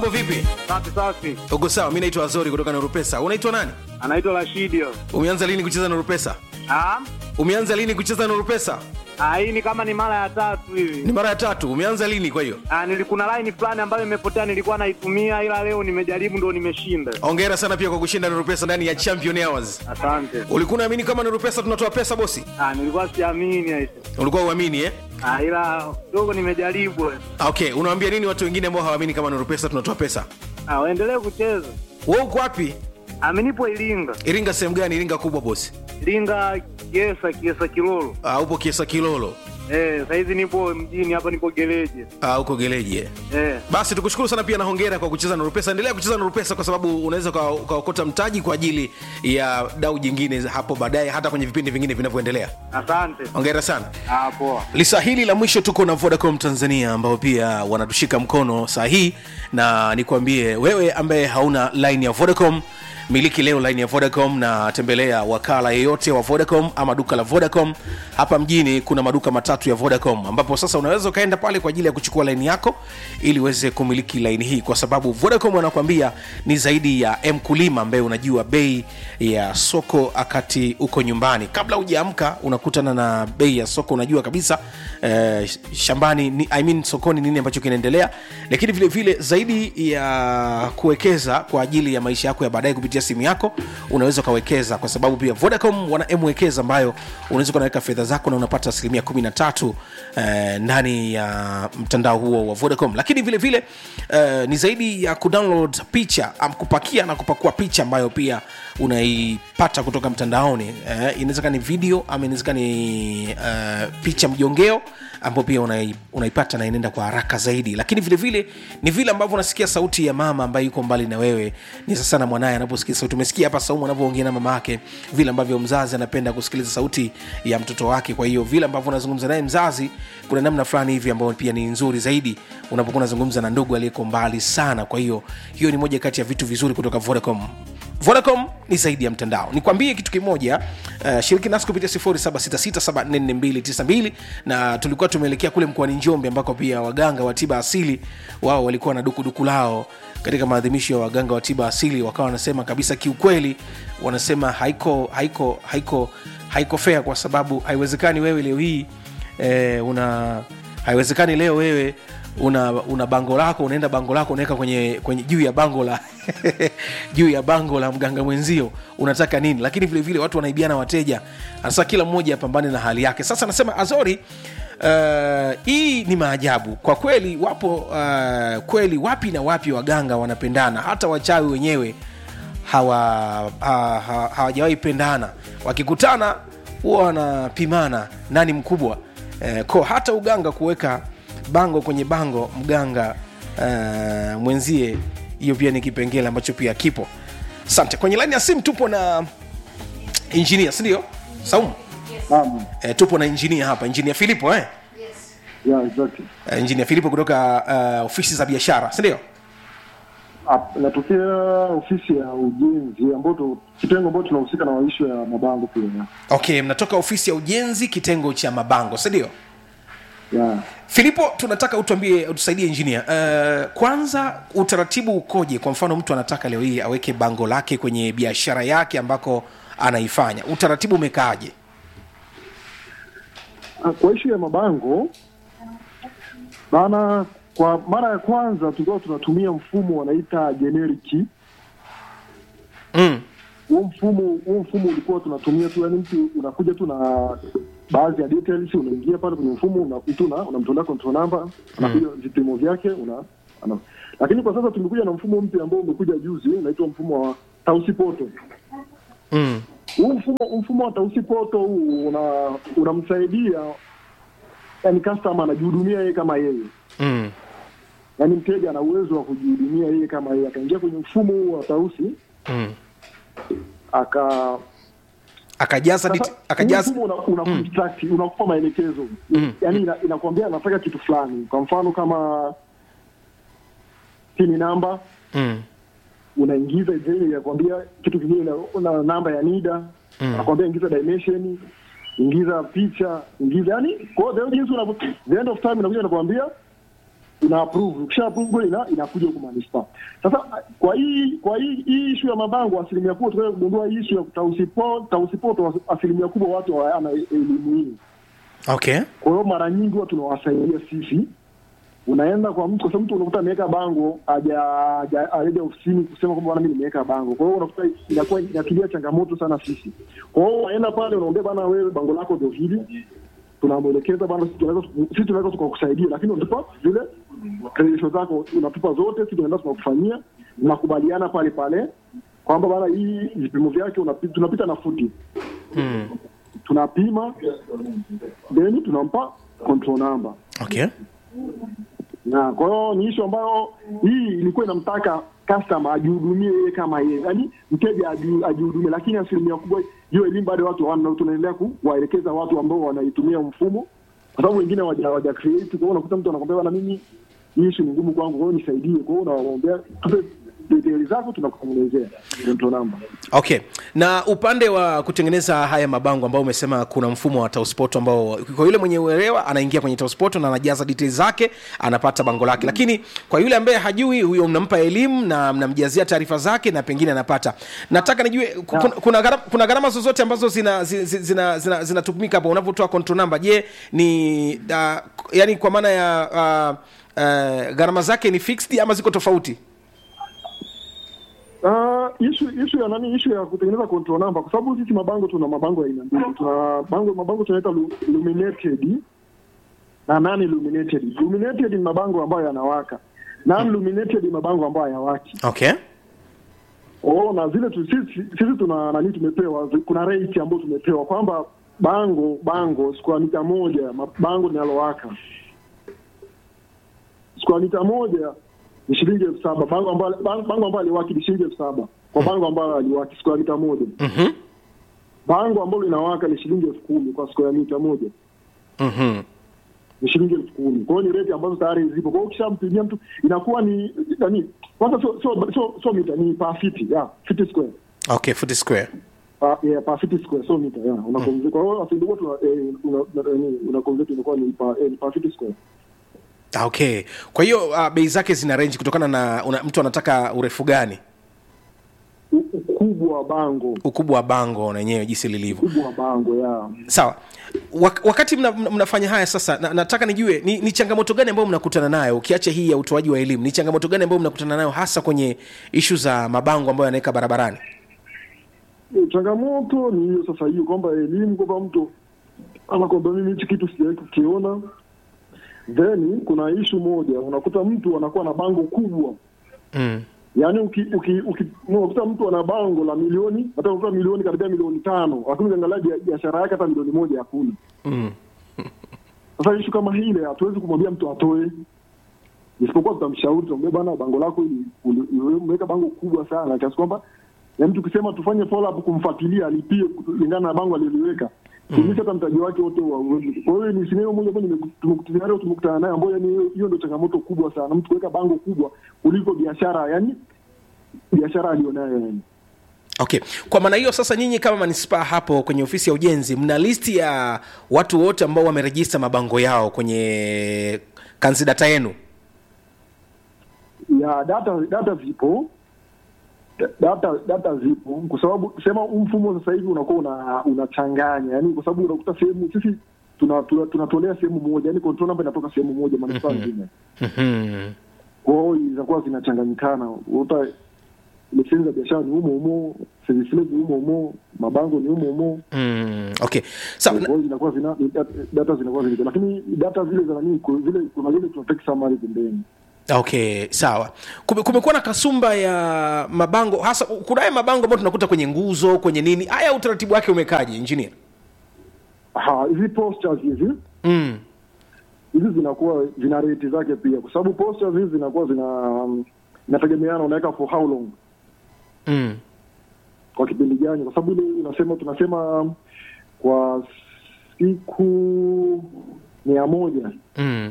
mambo vipi Safi safi. uko sawa mi naitwa azori kutoka nurupesa unaitwa nani Anaitwa Rashidi. umeanza lini kucheza nurupesa Ah? umeanza lini kucheza nurupesa Ah, hii ni kama ni mara ya tatu ni hivi. mara ya tatu umeanza lini kwa hiyo Ah, nilikuna line fulani ambayo imepotea nilikuwa naitumia ila leo nimejaribu ndo nimeshinda. ongera sana pia kwa kushinda nurupesa ndani ya champion hours Asante. ulikuwa unaamini kama nurupesa tunatoa pesa bosi Ah, nilikuwa siamini aise. ulikuwa uamini eh? Ah, ila kidogo nimejaribu. okay unawambia nini watu wengine ambao hawaamini kama nurupesa tunatoa pesa Ah, waendelee kucheza. we uko wapi Ah, mimi nipo Iringa. iringa sehemu gani iringa kubwa bosi Iringa Kiesa, Kiesa Kilolo. uh, upo kiesa kilolo Eh, saizi nipo mjini hapa nipo gereje. uh, uko geleji eh? Eh. basi tukushukuru sana pia na hongera kwa kucheza nurupesa endelea kucheza nurupesa kwa sababu unaweza uka- ukaokota mtaji kwa ajili ya dau jingine hapo baadaye hata kwenye vipindi vingine vinavyoendelea Asante. hongera sana Ah, poa. lisa hili la mwisho tuko na vodacom tanzania ambao pia wanatushika mkono saa hii na nikwambie wewe ambaye hauna line ya vodacom miliki leo line ya vodacom na tembelea wakala yeyote wa vodacom ama duka la vodacom hapa mjini kuna maduka matatu ya vodacom ambapo sasa unaweza ukaenda pale kwa ajili ya kuchukua laini yako ili uweze kumiliki laini hii kwa sababu vodacom wanakwambia ni zaidi ya mkulima ambaye unajua bei ya soko akati uko nyumbani kabla hujaamka unakutana na bei ya soko unajua kabisa eh, shambani ni, I mean, sokoni nini ambacho kinaendelea lakini vile vile zaidi ya kuwekeza kwa ajili ya maisha yako ya baadaye kupitia simu yako unaweza ukawekeza kwa sababu pia vodacom wana mwekeza ambayo unaweza ukaweka fedha zako na unapata asilimia 13 eh, ndani ya mtandao huo wa vodacom lakini vile vile eh, ni zaidi ya kudownload picha am kupakia na kupakua picha ambayo pia unaipata kutoka mtandaoni eh, inawezekana ni video ama inawezekana ni uh, picha mjongeo ambayo pia unai, unaipata na inaenda kwa haraka zaidi lakini vile vile ni vile ambavyo unasikia sauti ya mama ambaye yuko mbali na wewe ni sasa na mwanaye anaposikia sauti umesikia hapa saumu anavyoongea na mama yake vile ambavyo mzazi anapenda kusikiliza sauti ya mtoto wake kwa hiyo vile ambavyo unazungumza naye mzazi kuna namna fulani hivi ambayo pia ni nzuri zaidi unapokuwa unazungumza na ndugu aliyeko mbali sana kwa hiyo hiyo ni moja kati ya vitu vizuri kutoka vodacom vodacom ni zaidi ya mtandao nikwambie kitu kimoja uh, shiriki nasi kupitia 766744292 na tulikuwa tumeelekea kule mkoani njombe ambako pia waganga wa tiba asili wao walikuwa na dukuduku lao katika maadhimisho ya waganga wa tiba asili wakawa wanasema kabisa kiukweli wanasema haiko haiko haiko haiko fea kwa sababu haiwezekani wewe leo hii eh, una haiwezekani leo wewe una una bango lako unaenda bango lako unaweka kwenye, kwenye juu ya bango la juu ya bango la mganga mwenzio unataka nini lakini vile vile watu wanaibiana wateja hasa kila mmoja apambane na hali yake sasa nasema azori Uh, hii ni maajabu kwa kweli wapo uh, kweli wapi na wapi waganga wanapendana hata wachawi wenyewe hawa ha- ha- hawajawahi pendana wakikutana huwa wanapimana nani mkubwa eh, ko hata uganga kuweka bango kwenye bango mganga uh, mwenzie hiyo pia ni kipengele ambacho pia kipo asante kwenye laini ya simu tupo na injinia sindio saumu Naam. eh, tupo na injinia hapa injinia filipo eh? Yeah, exactly. Eh, injinia filipo kutoka uh, ofisi za biashara sindio Ah, Natokea ofisi ya ujenzi ambao tu- kitengo ambao tunahusika na maisho ya mabango pia. okay mnatoka ofisi ya ujenzi kitengo cha mabango sindio Yeah. filipo tunataka utuambie utusaidie injinia uh, kwanza utaratibu ukoje kwa mfano mtu anataka leo hii aweke bango lake kwenye biashara yake ambako anaifanya utaratibu umekaaje Ah, Kwa ishu ya mabango maana kwa mara ya kwanza tulikuwa tunatumia mfumo wanaita generic. mm. Huo mfumo huo mfumo ulikuwa tunatumia tu, yani mtu unakuja tu na baadhi ya details, unaingia pale kwenye mfumo unapituna, unamtolea control number, anakuja vipimo vyake una ana. Lakini kwa sasa tumekuja na mfumo mpya ambao umekuja juzi, unaitwa mfumo wa Tausi Poto. Mm. huu mfumo mfumo wa tausi poto huu una unamsaidia yani customer anajihudumia yeye kama yeye Mm. yaani mteja ana uwezo wa kujihudumia yeye kama yeye akaingia kwenye mfumo huu wa tausi Mm. aka akajaza sasa, diti- huu akajaza mfumo una, una construct, unakupa maelekezo Mm. yaani ina, inakwambia anataka kitu fulani kwa mfano kama pini namba mm. unaingiza ile inakwambia kitu kingine na, na namba ya nida Mm. anakwambia ingiza dimension ingiza picha ingiza yani kwa hiyo the jinsi unavyo the end of time inakuja nakwambia una approve ukisha approve ina inakuja huko manispaa sasa kwa hii kwa hii hii issue ya mabango asilimia kubwa tunaweza kugundua hii issue ya tausipo tausipoto asilimia kubwa watu hawana elimu hii okay kwa hiyo mara nyingi huwa tunawasaidia sisi unaenda kwa mtu kwa sababu mtu unakuta ameweka bango haja haja- hajaja ofisini kusema kwamba bwana mimi nimeweka bango kwa hiyo unakuta inakuwa inatilia changamoto sana sisi kwa hiyo unaenda pale unaambia bwana wewe bango lako ndio hili tunamwelekeza bwana sisi tunaweza sisi tunaweza tukakusaidia lakini unatupa zile credentials zako unatupa zote sisi tunaenda tunakufanyia mnakubaliana pale pale kwamba bwana hii vipimo vyake unapi- tunapita na futi mm. tunapima then tunampa control number okay na kwa hiyo ni ishu ambayo hii ilikuwa inamtaka customer ajihudumie yeye kama yeye, yaani mteja aji- ajihudumie, lakini asilimia kubwa hiyo elimu bado watu hawana. Tunaendelea kuwaelekeza watu ambao wanaitumia mfumo, kwa sababu wengine hawaja hawaja create. Kwa hiyo unakuta mtu anakwambia bwana, mimi hii ishu ni ngumu kwangu, kwa hiyo nisaidie. Kwa hiyo unawaombea tupe details zako, tunakutengenezea control number. okay na upande wa kutengeneza haya mabango ambao umesema kuna mfumo wa tauspot ambao kwa yule mwenye uelewa anaingia kwenye tauspot na anajaza details zake anapata bango lake lakini kwa yule ambaye hajui huyo mnampa elimu na mnamjazia taarifa zake na pengine anapata nataka nijue ku- kuna, kuna, gharama, kuna gharama zozote ambazo zinatumika zina, zina, zina, zina, zinatumika hapo unavyotoa control number je ni uh, yani kwa maana ya uh, uh, gharama zake ni fixed ama ziko tofauti Uh, issue issue ya nani issue ya kutengeneza control number kwa sababu sisi mabango tuna mabango ya aina mbili. Tuna bango mabango tunaita lu- illuminated na non illuminated. Illuminated ni mabango ambayo yanawaka. Non illuminated ni mabango ambayo hayawaki. okay Oh, na zile tu, sisi, sisi tuna nani tumepewa zi- kuna rate ambayo tumepewa kwamba bango bango square mita moja ma- bango linalowaka square mita moja ni shilingi elfu saba bango ambalo bango bango ambalo aliwaki ni shilingi elfu saba kwa bango ambalo aliwaki square mita moja mm-hmm. bango ambalo linawaka ni shilingi elfu kumi kwa square mita moja Mm-hmm. ni shilingi elfu kumi kwa hiyo ni rate ambazo tayari zipo kwa hiyo ukishampigia mtu inakuwa ni nani kwanza sio sio sio sio mita ni per feet yeah feet square okay foot square Pa, yeah, per feet square so mita yeah una convert kwa hiyo asilimia tuna eh, una una- nini, una convert inakuwa ni per eh, ni per feet square Ah, okay kwa hiyo uh, bei zake zina range kutokana na una, mtu anataka urefu gani U- ukubwa wa bango ukubwa wa bango na yenyewe jinsi lilivyo ukubwa wa bango yeah sawa Wak- wakati mna, mna, mnafanya haya sasa na, nataka nijue ni, ni changamoto gani ambayo mnakutana nayo ukiacha hii ya utoaji wa elimu ni changamoto gani ambayo mnakutana nayo hasa kwenye ishu za mabango ambayo yanaweka barabarani Eh, changamoto ni hiyo sasa hiyo kwamba elimu kwamba mtu anakwambia mimi hichi kitu sijawahi kukiona then kuna ishu moja unakuta mtu anakuwa na bango kubwa mm. yaani uki, uki, uki, unakuta mtu ana bango la milioni hata unakuta milioni karibia milioni tano lakini ukiangalia bia- biashara yake hata milioni moja hakuna Mm. sasa ishu kama hile hatuwezi kumwambia mtu atoe isipokuwa tutamshauri tutamwambia bana bango lako hili uli- uli- umeweka bango kubwa sana kiasi kwamba yaani tukisema tufanye follow up kumfuatilia alipie kulingana na bango aliloliweka tumisha hata mtaji wake wote wauwezi kwa hiyo ni sineo moja ambayo nimeku- tumeku- scenario tumekutana nayo ambayo yani hiyo- hiyo ndio changamoto kubwa sana mtu kuweka bango kubwa kuliko biashara yani biashara alionayo yani okay kwa maana hiyo sasa nyinyi kama manispaa hapo kwenye ofisi ya ujenzi mna listi ya watu wote ambao wamerejista mabango yao kwenye kanzidata yenu ya data data zipo Da- data data zipo kwa sababu sema huu mfumo sasa hivi unakuwa una unachanganya yani kwa sababu unakuta sehemu sisi tuna- tuna- tunatolea sehemu moja yani control number inatoka sehemu moja manispaa nzima mm-hmm. kwa hiyo zinakuwa zinachanganyikana uta leseni za biashara ni humo humo service levy humo humo mabango ni humo humo mm. okay sawa kwa hiyo zinakuwa zina data, data zinakuwa zile lakini data zile za nani ku- zile kuna zile tunateki summary pembeni okay sawa Kume- kumekuwa na kasumba ya mabango hasa kunaye mabango ambayo tunakuta kwenye nguzo kwenye nini haya utaratibu wake umekaje engineer Aha, hizi posters hizi mm. hizi zinakuwa zina rate zake pia kwa sababu posters hizi zinakuwa zina um, inategemeana unaweka for how long Mm. kwa kipindi gani kwa sababu ile unasema tunasema um, kwa siku mia moja Mm.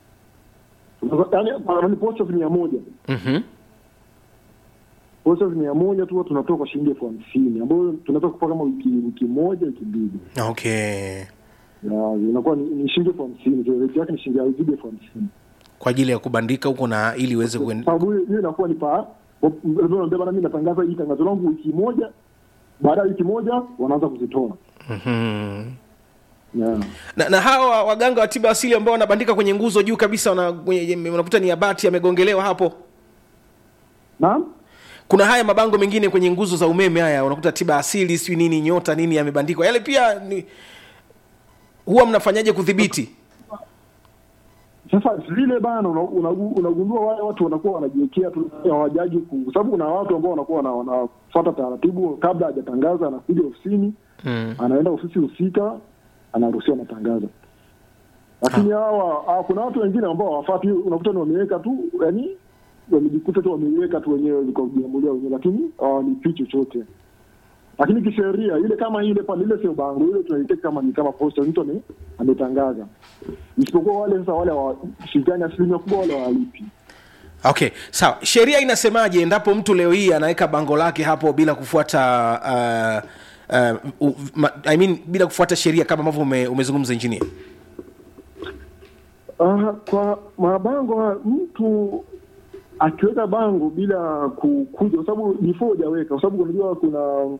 yaani posters mia moja Mm-hmm. posters mia moja tu huwa tunatoa kwa shilingi elfu hamsini ambayo tunaweza kupaa kama wiki wiki moja wiki mbili okay Ya, inakuwa ni, ni shilingi elfu hamsini so rate yake ni shilingi haizidi elfu hamsini kwa ajili ya kubandika huko na ili iweze kuen... sababu hiyo hiyo inakuwa ni pa naambia bana, mimi natangaza hii tangazo langu wiki moja, baada ya wiki moja wanaanza kuzitoa Mhm. yeah. na, na hawa waganga wa tiba asili ambao wanabandika kwenye nguzo juu kabisa wana- kwenye- unakuta ni abati yamegongelewa hapo Naam, kuna haya mabango mengine kwenye nguzo za umeme haya unakuta tiba asili sijui nini nyota nini yamebandikwa yale pia ni huwa mnafanyaje kudhibiti sasa vile bana, una- una- unagundua wale watu wanakuwa wanajiwekea tu hawajaji, ku- kwa sababu kuna watu ambao wanakuwa wana- wanafuata taratibu kabla hajatangaza, anakuja ofisini mm. anaenda ofisi husika, anaruhusiwa matangazo. Lakini hawa hawa- kuna watu wengine ambao hawafuati, unakuta ni wameweka tu, yani wamejikuta tu wameiweka tu wenyewe kwa kujiamulia wenyewe, lakini hawalipii chochote. Lakini kisheria ile kama ile pale, ile sio bango, ile tunaiteka kama ni kama posta, mtu ame- ametangaza, isipokuwa wale sasa wale washirikani asilimia kubwa wale hawalipi. okay sawa sheria inasemaje endapo mtu leo hii anaweka bango lake hapo bila kufuata uh, uh, u, ma, I mean, bila kufuata sheria kama ambavyo ume, umezungumza injinia Uh, kwa mabango haya, mtu akiweka bango bila kukuja, kwa sababu before hujaweka, kwa sababu unajua kuna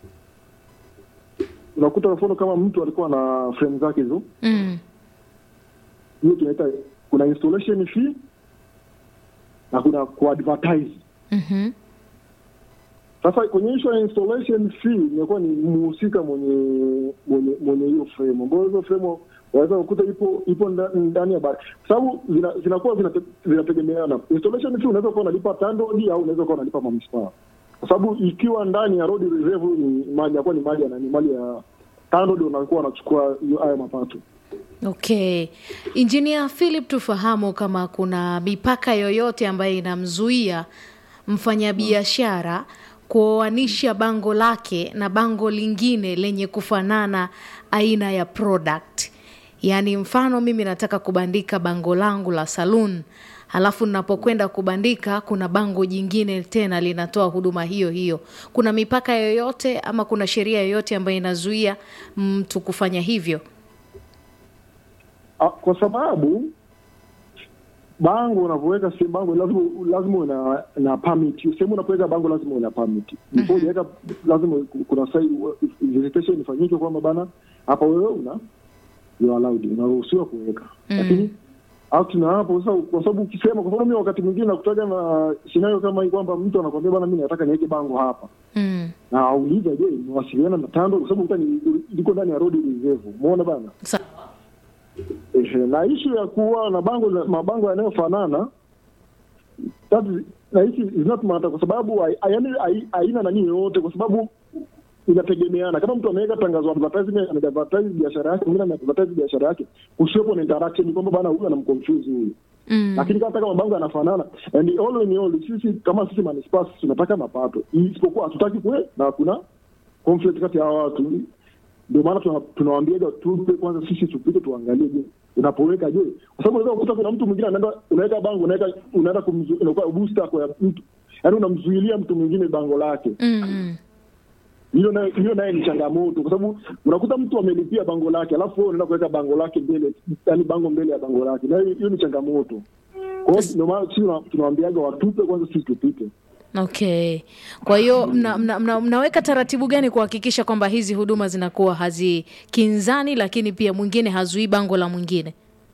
unakuta mfano kama mtu alikuwa na frame zake hizo, mm. hiyo tunaita kuna installation fee na kuna kuadvertise. mm-hmm. Sasa kwenye issue ya installation fee inakuwa ni mhusika mwenye mwenye mwenye hiyo frame, ambayo hizo frame waweza kukuta ipo ipo nda- ndani ya bari, kwa sababu zina- zinakuwa zinate- zinategemeana. Installation fee unaweza kuwa unalipa TANROADS au unaweza kuwa unalipa manispaa, kwa sababu ikiwa ndani ya road reserve ni mali yakuwa ni mali ya nani, mali ya TANROADS, unakuwa unachukua hiyo hayo mapato. okay injinia philip tufahamu kama kuna mipaka yoyote ambayo inamzuia mfanyabiashara kuoanisha bango lake na bango lingine lenye kufanana aina ya product yaani mfano mimi nataka kubandika bango langu la saloon halafu ninapokwenda kubandika kuna bango jingine tena linatoa huduma hiyo hiyo kuna mipaka yoyote ama kuna sheria yoyote ambayo inazuia mtu kufanya hivyo Ah, kwa sababu bango unavyoweka sehemu bango lazima lazima una na permit sehemu unapoweka bango lazima una permit before hujaweka lazima kuna sai verification ifanyike kwamba bana hapa wewe una you are allowed unaruhusiwa kuweka lakini out na hapo sasa kwa sababu ukisema kwa sababu mimi wakati mwingine nakutaga na scenario kama hii kwamba mtu anakwambia bana mimi nataka niweke bango hapa mm. na auliza je niwasiliana na tando kwa sababu uta ni liko ndani ya road reserve umeona bana Sa- Ehe, na ishu ya kuwa na bango mabango yanayofanana that is- na hisi is not matter kwa sababu hai- yaani hai- haina nani yoyote kwa sababu inategemeana kama mtu ameweka tangazo advertisement ameadvertise biashara yake mwingine ameadvertise biashara yake kusiwepo na interaction kwamba bana huyu anamconfuse huyu mm. lakini kama hata kama mabango yanafanana and all in all sisi kama sisi manispaa sisi tunataka mapato isipokuwa hatutaki kuwe na kuna conflict kati ya hawa watu ndio maana tuna- tunawaambiaga tupe kwanza sisi tupite tuangalie je unapoweka je kwa sababu unaweza kukuta kuna mtu mwingine anaenda unaweka bango unaweka unaenda kumzu- inakuwa booster kwa mtu yaani unamzuilia mtu mwingine bango lake Mm. hiyo nayo hiyo naye ni changamoto kwa sababu unakuta mtu amelipia bango lake alafu wewe unaenda kuweka bango lake mbele yani bango mbele ya bango lake na hiyo hiyo ni changamoto kwa hiyo ndio maana sisi tuna- tunawaambiaga watupe kwanza sisi tupite okay kwa hiyo mna, mna, mna, mnaweka taratibu gani kuhakikisha kwamba hizi huduma zinakuwa hazikinzani lakini pia mwingine hazuii bango la mwingine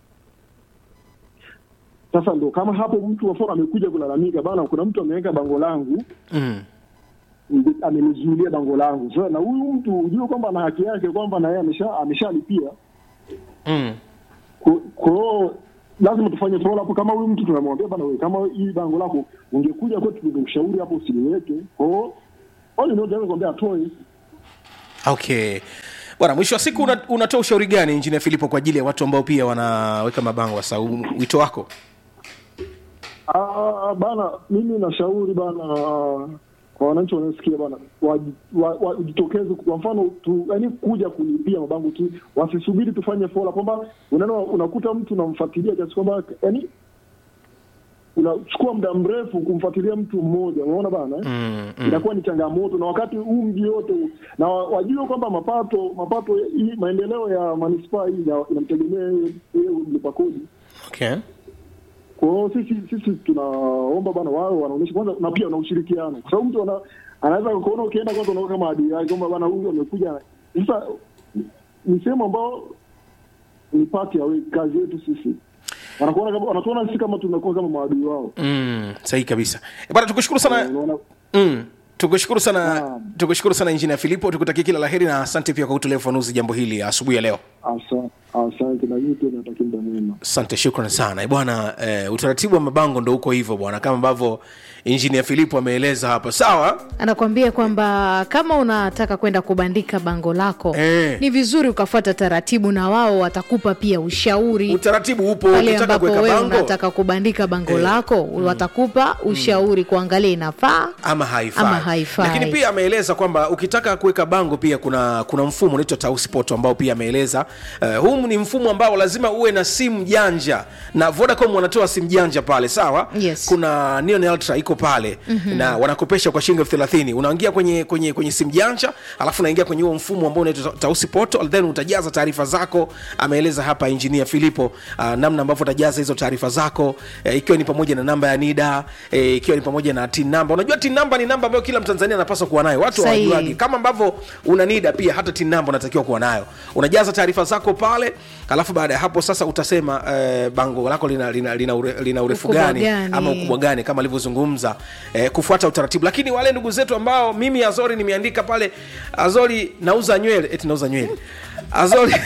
sasa ndo kama hapo mtu wafora amekuja kulalamika bana kuna mtu ameweka bango langu mm. ndi- amenizuilia bango langu sasa na huyu mtu ujue kwamba ana haki yake kwamba na yeye amesha ameshalipia Mm. Kwa- kwa hiyo lazima tufanye follow up kama huyu mtu tunamwambia bana wewe kama hii bango lako ungekuja kwetu tungekushauri hapo usiliweke kwa hiyo all in all tunaweza kuambia atoe okay bwana mwisho wa siku una, unatoa ushauri gani injinia filipo kwa ajili ya watu ambao pia wanaweka mabango sasa u- wito wako Ah, bana mimi nashauri bana kwa wananchi wanaosikia bana wajitokeze wa, wa, wajitokeze kwa mfano tu yani kuja kulipia mabango tu wasisubiri tufanye fola kwamba unaona unakuta mtu unamfuatilia kiasi kwamba yani unachukua muda mrefu kumfuatilia mtu mmoja unaona bana eh? mm, mm. inakuwa ni changamoto na wakati huu mji yote huu- na wa- wajue kwamba mapato mapato hii maendeleo ya manispaa hii ina- inamtegemea yeye- yeye mlipa kodi okay kwa Kwa hiyo sisi sisi tunaomba bana wao wanaonyesha kwanza, na pia na ushirikiano, kwa sababu mtu ana, anaweza kuona ukienda kwanza unaona kama adui yake kwamba bana huyu amekuja. Sasa ni sehemu ambao ni pati ya we- kazi yetu sisi, wanakuona kama wanatuona sisi kama tunakuwa kama maadui wao. mm, sahihi kabisa Eh, bwana tukushukuru sana Unaona mm, tukushukuru sana Naam. tukushukuru sana injinia filipo tukutakia kila laheri na asante pia kwa kutolea ufanuzi jambo hili asubuhi ya leo asa- asante na nyinyi pia natakia muda mwema. asante shukran sana Eh, bwana eh, utaratibu wa mabango ndo uko hivyo bwana kama ambavyo injinia filipo ameeleza hapa sawa anakwambia kwamba kama unataka kwenda kubandika bango lako Eh. ni vizuri ukafuata taratibu na wao watakupa pia ushauri utaratibu upo pale ukitaka ambapo kuweka wewe bango unataka kubandika bango lako watakupa ushauri kuangalia inafaa ama haifai. Ama haifai. lakini pia ameeleza kwamba ukitaka kuweka bango pia kuna kuna mfumo unaitwa tauspot ambao pia ameeleza uh, huu ni mfumo ambao lazima uwe na simu janja na vodacom wanatoa simu janja pale sawa Yes. kuna Neon ultra iko pale mm-hmm. na wanakopesha kwa shilingi elfu thelathini unaingia kwenye kwenye kwenye simu janja alafu unaingia kwenye huo mfumo ambao unaitwa tausipoto then utajaza taarifa zako ameeleza hapa injinia filipo uh, namna ambavyo utajaza hizo taarifa zako eh, ikiwa ni pamoja na namba ya nida eh, ikiwa ni pamoja na tin namba unajua tin namba ni namba ambayo kila mtanzania anapaswa kuwa nayo watu Sahihi. hawajuagi kama ambavyo una nida pia hata tin namba unatakiwa kuwa nayo unajaza taarifa zako pale alafu baada ya hapo sasa utasema eh, bango lako lina, lina, lina, ure, lina urefu Ukubwa gani, gani? ama ukubwa gani kama alivyozungumza eh, kufuata utaratibu lakini wale ndugu zetu ambao mimi azori nimeandika pale azori nauza nywele eti nauza nywele azori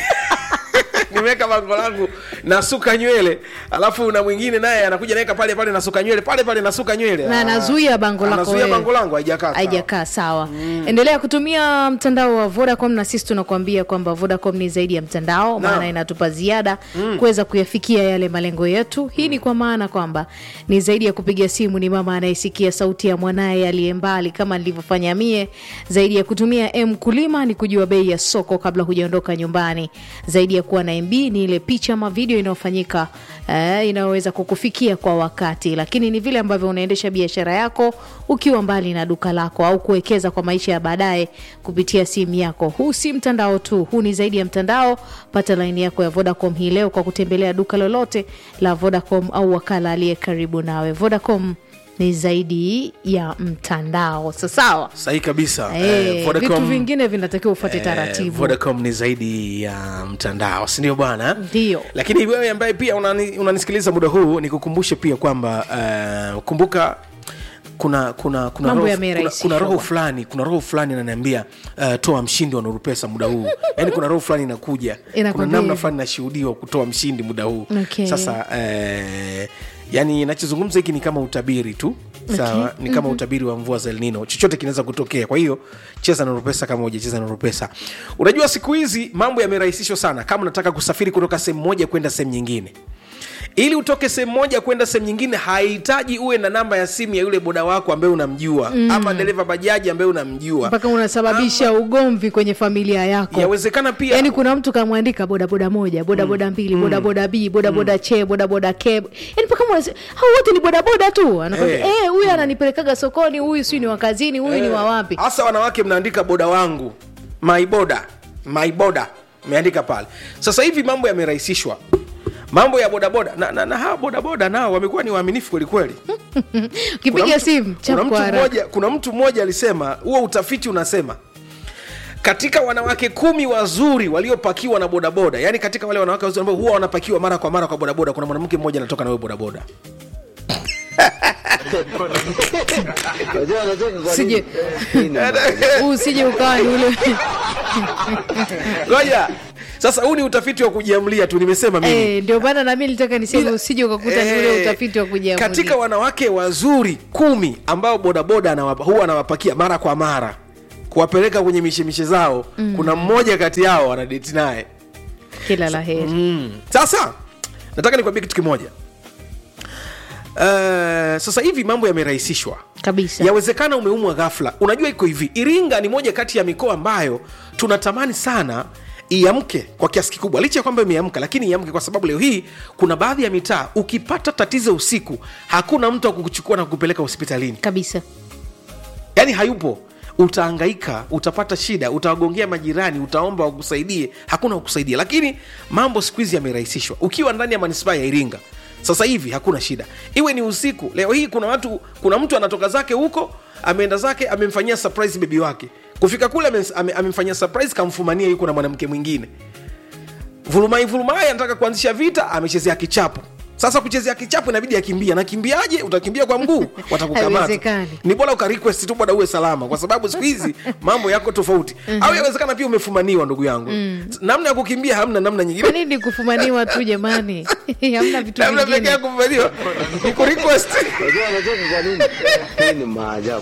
nimeweka bango langu nasuka nywele alafu na mwingine naye anakuja naweka pale pale nasuka nywele pale pale nasuka nywele na Ah, anazuia bango lako anazuia wewe. bango langu haijakaa sawa. haijakaa sawa endelea kutumia mtandao wa vodacom na sisi tunakuambia kwamba vodacom ni zaidi ya mtandao maana inatupa ziada kuweza kuyafikia yale malengo yetu hii ni kwa maana kwamba ni zaidi ya kupiga simu ni mama anayesikia sauti ya mwanaye aliye mbali kama nilivyofanya mie zaidi ya kutumia m kulima ni kujua bei ya soko kabla hujaondoka nyumbani zaidi ya kuwa na mb ni ile picha ama video inayofanyika eh, inayoweza kukufikia kwa wakati lakini ni vile ambavyo unaendesha biashara yako ukiwa mbali na duka lako au kuwekeza kwa maisha ya baadaye kupitia simu yako huu si mtandao tu huu ni zaidi ya mtandao pata laini yako ya vodacom hii leo kwa kutembelea duka lolote la vodacom au wakala aliye karibu nawe vodacom ni zaidi ya mtandao sasawa sahihi kabisa Eh, Eh, Vodacom- vitu vingine vinatakiwa ufuate Eh, taratibu vodacom ni zaidi ya mtandao sindio bwana Ndio. lakini wewe ambaye pia unani- unanisikiliza muda huu nikukumbushe pia kwamba uh, kumbuka kuna kuna kuna Mambo roho, kuna, yamerahisishwa kuna roho bwana. fulani kuna roho fulani ananiambia uh, toa mshindi wa nurupesa muda huu yaani kuna roho fulani inakuja kuna Inakwambia namna hivi. fulani nashuhudiwa kutoa mshindi muda huu Okay. sasa uh, yani nachozungumza hiki ni kama utabiri tu sawa Okay. ni kama utabiri wa mvua za elnino chochote kinaweza kutokea kwa hiyo cheza na rupesa kama hujacheza na rupesa unajua siku hizi mambo yamerahisishwa sana kama unataka kusafiri kutoka sehemu moja kwenda sehemu nyingine ili utoke sehemu moja kwenda sehemu nyingine hahitaji uwe na namba ya simu ya yule boda wako ambaye unamjua mm. ama dereva bajaji ambaye unamjua mpaka unasababisha ugomvi kwenye familia yako yawezekana pia yaani kuna mtu kamwandika bodaboda moja bodaboda mbili bodaboda b bodaboda che bodaboda ke yani mpaka mwanase- hao wote ni bodaboda tu anakwambia Eh. eh, huyu ananipelekaga sokoni huyu si ni wa kazini huyu ni wa wapi hasa wanawake mnaandika boda wangu maiboda maiboda meandika pale sasa hivi mambo yamerahisishwa mambo ya bodaboda na, na, na hawa bodaboda nao wamekuwa ni waaminifu kwelikweli Kuna ukipiga mtu- simu kuna chap mtu kwa haraka. mmoja kuna mtu mmoja alisema huo utafiti unasema katika wanawake kumi wazuri waliopakiwa na bodaboda yani katika wale wanawake wazuri ambao huwa wanapakiwa mara kwa mara kwa bodaboda kuna mwanamke mmoja anatoka na wewe bodaboda Unajua unacheka kwa Usije- nini? Huu usije ukawa ni ule ngoja sasa huu ni utafiti wa kujiamlia tu nimesema mimi Eh, ndio maana nami nilitaka niseme Ila- usije ukakuta ni ule Eh, utafiti wa kujiamulia. katika wanawake wazuri kumi ambao bodaboda anawapa, huwa anawapakia mara kwa mara kuwapeleka kwenye mishemishe zao mm. kuna mmoja kati yao anadeti naye kila la heri mm. sasa nataka nikwambie kitu kimoja Uh, sasa hivi mambo yamerahisishwa kabisa yawezekana umeumwa ghafla unajua iko hivi iringa ni moja kati ya mikoa ambayo tunatamani sana iamke kwa kiasi kikubwa licha ya kwamba imeamka lakini iamke kwa sababu leo hii kuna baadhi ya mitaa ukipata tatizo usiku hakuna mtu wa kukuchukua na kukupeleka hospitalini kabisa yaani hayupo utaangaika utapata shida utawagongea majirani utaomba wakusaidie hakuna wakusaidia lakini mambo siku hizi yamerahisishwa ukiwa ndani ya manispaa ya iringa sasa hivi hakuna shida iwe ni usiku leo hii kuna watu kuna mtu anatoka zake huko ameenda zake amemfanyia surprise bebi wake kufika kule ame- ame- amemfanyia surprise kamfumania yuko na mwanamke mwingine vurumai vurumai anataka kuanzisha vita amechezea kichapo sasa kuchezea kichapo inabidi akimbia nakimbiaje utakimbia kwa mguu watakukamata Haiwezekani. ni bora ukarequest tu bwana uwe salama kwa sababu siku hizi mambo yako tofauti au yawezekana pia umefumaniwa ndugu yangu namna ya kukimbia hamna namna kwa nyingine nini kufumaniwa tu jamani hamna vitu namna pekee vingine ya kufumaniwa ni kurequest Unajua anacheka kwa nini? Hii ni maajabu.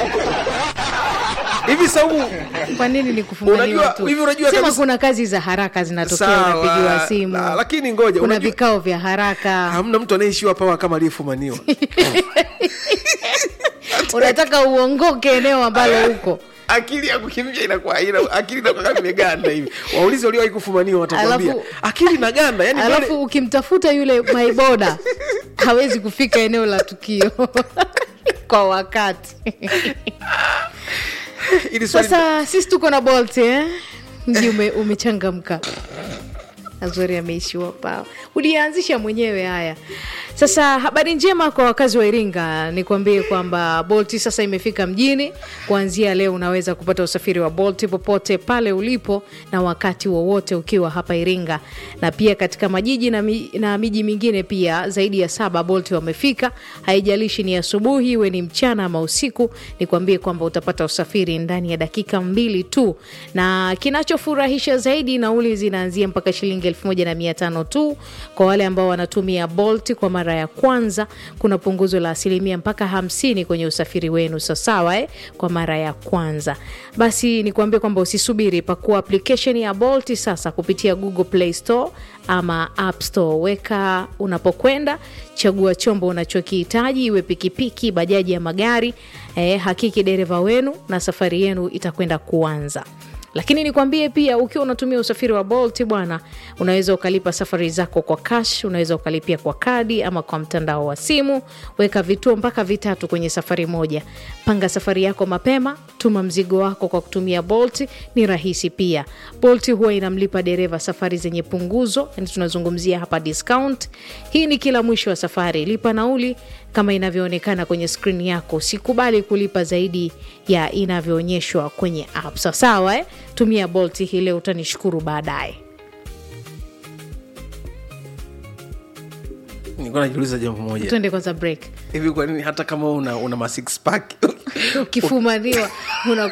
hivi saumu kwa nini ni kufumaniwa Unajua- tu hivi unajua sema kabisa- kuna kazi za haraka zinatokea Sawa, unapigiwa simu la- lakini ngoja, kuna unajua- vikao vya haraka hamna mtu anayeishiwa pawa kama aliyefumaniwa unataka uongoke eneo ambalo huko akili ya kukimbia inakuwa ina, akili inakuwa kama imeganda hivi waulizi waliowahi kufumaniwa watakwambia Alafu- akili inaganda yani pale- alafu ukimtafuta yule maiboda hawezi kufika eneo la tukio kwa wakati ili swali sasa sisi tuko na bolt eh? mji ume, umechangamka azori ameishiwa pao ulianzisha mwenyewe haya sasa habari njema kwa wakazi wa iringa nikwambie kwamba bolti sasa imefika mjini kuanzia leo unaweza kupata usafiri wa bolti popote pale ulipo na wakati wowote ukiwa hapa iringa na pia katika majiji na, mi, na miji mingine pia zaidi ya saba bolti wamefika haijalishi ni asubuhi iwe ni mchana ama usiku nikwambie kwamba utapata usafiri ndani ya dakika mbili tu na kinachofurahisha zaidi nauli zinaanzia mpaka shilingi elfu moja na mia tano tu kwa wale ambao wanatumia bolt kwa mara ya kwanza kuna punguzo la asilimia mpaka hamsini kwenye usafiri wenu sasawa eh? kwa mara ya kwanza basi nikuambie kwamba usisubiri pakua application ya bolt sasa kupitia google play store ama app store weka unapokwenda chagua chombo unachokihitaji iwe pikipiki bajaji ya magari eh, hakiki dereva wenu na safari yenu itakwenda kuanza lakini nikwambie pia ukiwa unatumia usafiri wa bolt bwana unaweza ukalipa safari zako kwa cash unaweza ukalipia kwa kadi ama kwa mtandao wa simu weka vituo mpaka vitatu kwenye safari moja panga safari yako mapema tuma mzigo wako kwa kutumia bolt ni rahisi pia bolt huwa inamlipa dereva safari zenye punguzo yani tunazungumzia hapa discount hii ni kila mwisho wa safari lipa nauli kama inavyoonekana kwenye skrini yako usikubali kulipa zaidi ya inavyoonyeshwa kwenye app sawa sawa eh? tumia bolt hii leo utanishukuru baadaye nilikuwa najiuliza jambo moja tuende kwanza break hivi kwa nini hata kama una, una ma six pack ukifumaniwa una